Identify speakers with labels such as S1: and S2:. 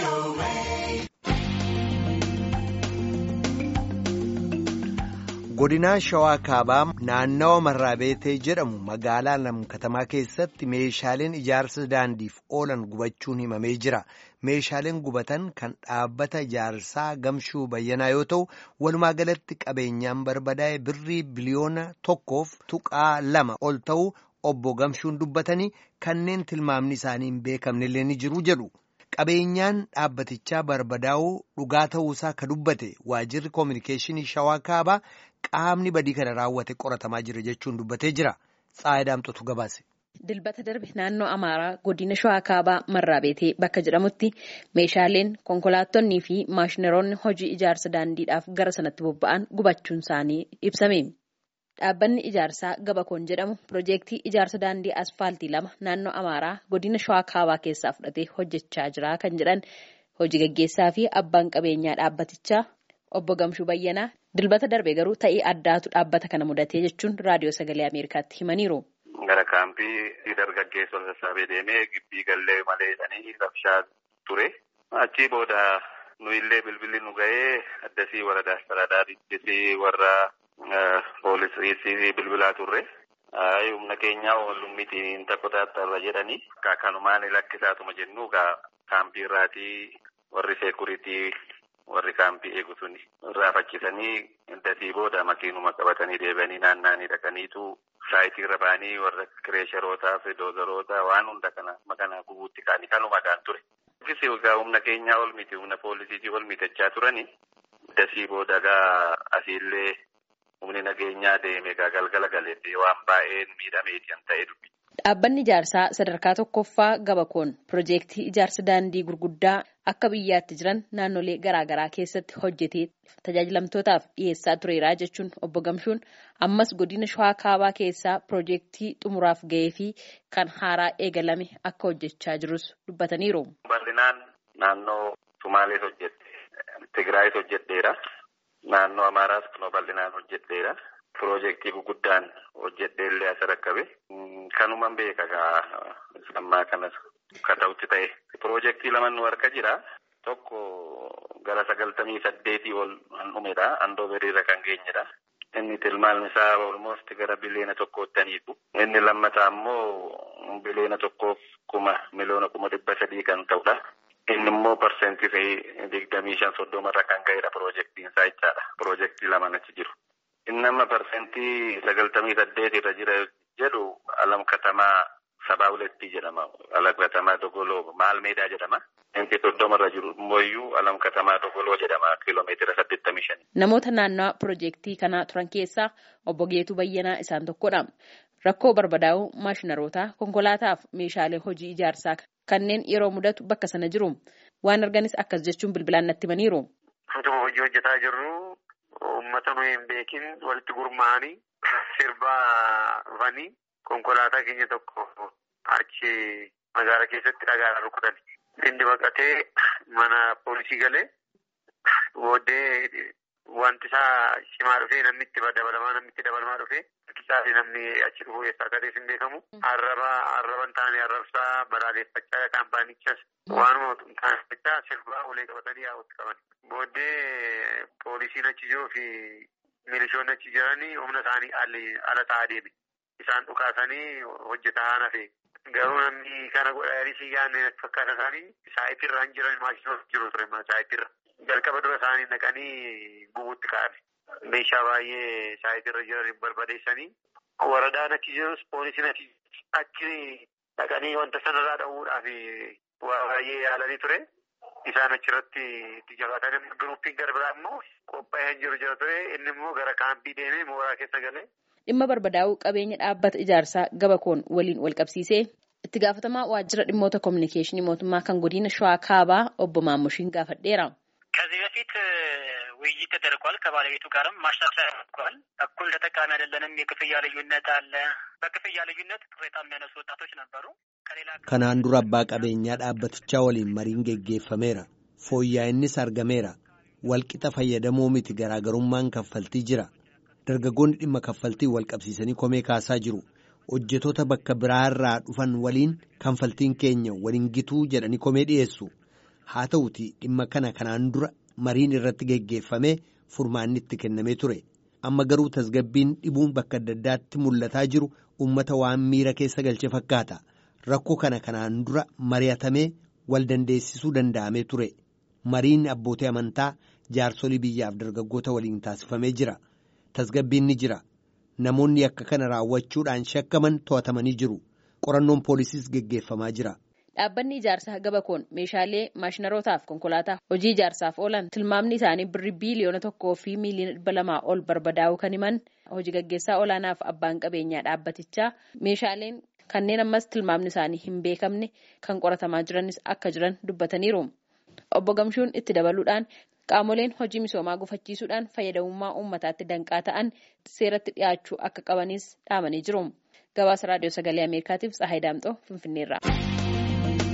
S1: godinaa shawaa kaabaa naannawa marraabeetee jedhamu magaalaa lamkatamaa keessatti meeshaaleen ijaarsa daandiif oolan gubachuun himamee jira meeshaaleen gubatan kan dhaabbata ijaarsaa gamshuu bayyanaa yoo ta'u walumaa galatti qabeenyaan barbadaa'e birrii biliyoona tokkoof tuqaa lama ol ta'u obbo gamshuun dubbatanii kanneen tilmaamni isaanii hin beekamnellee ni jiru jedhu. qabeenyaan dhaabbatichaa barbadaa'uu dhugaa ta'uusaa ka dubbate waajirri koominikeeshinii shawaa kaabaa qaamni badii kana raawwate qoratamaa jira jechuun dubbatee jira xaayidaamtotu gabaase.
S2: Dilbata darbe naannoo Amaaraa godina shawaa kaabaa marraabeetee bakka jedhamutti meeshaaleen konkolaattonnii fi maashinaroonni hojii ijaarsa daandiidhaaf gara sanatti bobba'an gubachuun isaanii ibsame. Dhaabbanni ijaarsaa Gabakoon jedhamu piroojeektii ijaarsa daandii asfaaltii lama naannoo Amaaraa godina Shawaa Kaabaa keessaa fudhatee hojjechaa jira kan jedhan hojii gaggeessaa fi abbaan qabeenyaa dhaabbatichaa obbo Gamshuu Bayyanaa dilbata darbe garuu ta'ii addaatu dhaabbata kana mudatee jechuun raadiyoo sagalee Ameerikaatti himaniiru.
S3: Gara kaampii dargaggeessa ol sassaabee deemee gibbii gallee malee jedhanii rabshaa ture. Achii booda nuyillee bilbilli nu ga'ee addasii warra Astaraadaariittis warra. Poolisii bilbilaa turre. Humna keenyaa oolluun miti hin taphataattarra jedhanii. Kanumaan lakkisaatuma jennu kaampii irraatii warri seekuritii warri kaampii eegu suni irraa facchisanii dasii booda makiinuma qabatanii deebi'anii naanna'anii dhaqaniitu saayitii irra ba'anii warra kireesharootaa fi doozaroota waan hunda kana makana gubuutti kaanii kanumadhaan ture. Humna keenyaa ol miti humna poolisiitii ol mitachaa turanii dasii booda gaa asiillee. Humni nageenyaa deeme galgala galeetti waan baay'een miidhameeti kan ta'e dubbi.
S2: Dhaabbanni ijaarsaa sadarkaa tokkoffaa Gabakoon piroojeektii ijaarsa daandii gurguddaa akka biyyaatti jiran naannolee garaagaraa keessatti hojjetee tajaajilamtootaaf dhiyeessaa tureera jechuun obbo Gamshuun ammas godina Shawaa Kaabaa keessaa piroojeektii xumuraaf ga'ee fi kan haaraa eegalame akka hojjechaa jirus dubbataniiru.
S3: Bal'inaan naannoo Sumaalees hojjette Tigraayis hojjetteera. Naannoo Amaaraas kunoo bal'inaan hojjedheera. Piroojeektii guguddaan hojjedheellee as rakkabe. Kanuman beeka gaa ammaa kanas kan ta'utti ta'e. Piroojeektii lama nu harka jira. Tokko gara sagaltamii saddeetii ol kan dhumedha. Andooberiirra kan geenyedha. Inni tilmaamni isaa olmoosti gara biliyoona tokkootti aniitu. Inni lammataa immoo biliyoona tokkoof kuma miliyoona kuma dhibba sadii kan ta'udha. Inni immoo parsentii digdamii shan soddomarra kan ga'edha piroojeektiin isaa jechaadha. Piroojeektii lamaan achi jiru. Inni amma parsentii sagaltamii saddeet irra jira jedhu alam katamaa sabaa hulettii jedhama. Alam katamaa dogoloo maal meedaa jedhama. Inni soddomarra jiru immoo alam katamaa dogoloo jedhama kiiloomeetira saddeettamii shani.
S2: Namoota naannawaa piroojeektii kanaa turan keessaa obbo Geetuu Bayyanaa isaan tokkodha. Rakkoo barbadaa'uu maashinarootaa konkolaataaf meeshaalee hojii ijaarsaa kanneen yeroo mudatu bakka sana jiru waan arganis akkas jechuun bilbilaan natti himaniiru.
S4: Utuma hojii hojjetaa jirru uummata nuyi hin beekin walitti gurmaa'anii sirbaa dhufanii konkolaataa keenya tokko achi magaalaa keessatti dhagaadhaan rukutan. Inni baqatee mana poolisii galee booddee wanti isaa cimaa dhufee namni itti dabalamaa namni itti dabalamaa dhufee isaa namni achi dhufuu eessaa akka ta'e hin beekamu. Arraba arraban taa'anii arrabsaa balaaleffachaa kaampaanichas waanuma kaampanichaa sirbaa ulee qabatanii yaa'utti qaban. Booddee poolisiin achi jiruu fi milishoonni achi jiranii humna isaanii ala ta'aa deeme. Isaan dhukaasanii hojjetaa haan hafe. Garuu namni kana godhanii si yaadne fakkaata isaanii saayitirra hin jiran maashinoota jiru ture saayitirra. Jalqaba dura isaanii naqanii gubuutti ka'an. Meeshaa baay'ee saayitirra jiran barbadeessanii waradaan achi jirus poolisiin achi dhaqanii wanta sanarraa dha'uudhaaf waa baay'ee yaalanii ture. Isaan achirratti itti jabaatan giruppiin gara biraa immoo qophaa'ee jiru jira ture. Inni immoo gara kaampii deemee mooraa keessa galee.
S2: Dhimma barbadaa'uu qabeenya dhaabbata ijaarsaa Gabakoon waliin wal qabsiisee itti gaafatamaa waajjira dhimmoota kominikeeshinii mootummaa kan godina Shawaa Kaabaa obbo Maammushiin gaafadheera.
S5: ከዚህ በፊት ውይይት ተደርጓል። ከባለቤቱ ጋርም ማሻሻያ ተደርጓል። እኩል ተጠቃሚ አይደለንም፣ የክፍያ ልዩነት አለ። በክፍያ ልዩነት ቅሬታ የሚያነሱ ወጣቶች ነበሩ። ከሌላ
S1: Kanaan dura abbaa qabeenyaa dhaabbatichaa waliin mariin geggeeffameera. Fooyya'innis argameera. Walqixa fayyadamoo miti garaagarummaan kaffaltii jira. Dargaggoonni dhimma kaffaltii wal qabsiisanii komee kaasaa jiru. Hojjetoota bakka biraarraa dhufan waliin kanfaltiin keenya waliin gituu jedhanii komee dhiyeessu. haa ta'uti dhimma kana kanaan dura mariin irratti geggeeffamee furmaanni itti kennamee ture amma garuu tasgabbiin dhibuun bakka adda addaatti mul'ataa jiru uummata waan miira keessa galche fakkaata rakkoo kana kanaan dura mari'atamee wal dandeessisuu danda'amee ture mariin abbootii amantaa jaarsolii biyyaaf dargaggoota waliin taasifamee jira tasgabbiin ni jira namoonni akka kana raawwachuudhaan shakkaman to'atamanii jiru qorannoon poolisiis geggeeffamaa jira.
S2: Dhaabbanni ijaarsaa gabakoon meeshaalee maashinarootaaf konkolaataa hojii ijaarsaaf oolan tilmaamni isaanii birrii biiliyoona tokkoo fi miiliyoona dhibba lamaa ol barbadaa'uu kan himan hojii gaggeessaa olaanaaf abbaan qabeenyaa dhaabbatichaa meeshaaleen kanneen ammas tilmaamni isaanii hin beekamne kan qoratamaa jiranis akka jiran dubbataniiru. Obbo Gamshuun itti dabaluudhaan qaamoleen hojii misoomaa gufachiisuudhaan fayyadamummaa uummataatti danqaa ta'an seeratti dhiyaachuu akka qabanis dhaamanii jiru. Gabaasa raadiyoo sagalee Ameerikaatiif Tsahaay Daamxoo Finfinneerraa.